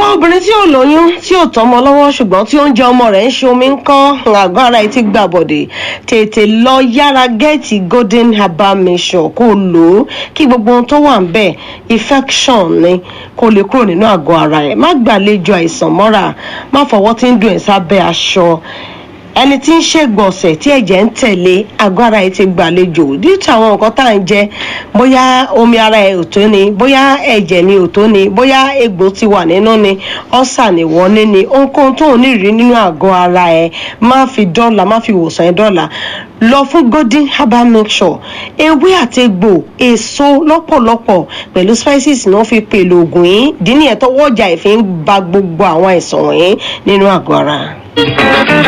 obìnrin tí ò lóyún tí ò tọmọ lọ́wọ́ ṣùgbọ́n tí oúnjẹ ọmọ rẹ̀ ń ṣe omi ń kọ́ àgọ́ ara ẹ̀ ti gbà bọ̀dẹ̀ tètè lọ yára gẹ́ẹ̀tì golden herbal mission kó lò ó kí gbogbo ohun tó wà ń bẹ̀ infection ni kó lè kúrò nínú àgọ́ ara ẹ̀ má gbàlejò àìsàn mọ́ra má fọwọ́ tí ń dùn ẹ̀ sábẹ́ aṣọ ẹni tí ń ṣègbọ̀nsẹ̀ tí ẹ̀jẹ̀ ń tẹ̀lé àgọ́ ara ẹ̀ ti gbàlejò díìtì àwọn nǹkan tá à ń jẹ bóyá omi ara ẹ̀ ò tó ni bóyá ẹ̀jẹ̀ ni ò tó ni bóyá egbò ti wà nínú ni ọ̀sà ni wọ́n ní ni ohunkóhun tó ń rí nínú àgọ́ ara ẹ̀ má fi dọ́là má fi wòsàn ẹ̀ dọ́là lọ fún golden herbal mixture ewé àti egbò èso lọ́pọ̀lọpọ̀ pẹ̀lú spices ni wọ́n fi pèlò ògùn yìí dín ní ẹ̀tọ́ wọ́jà ìfi ń ba gbogbo àwọn àìsàn wọ̀nyí nínú àgọ́ ara.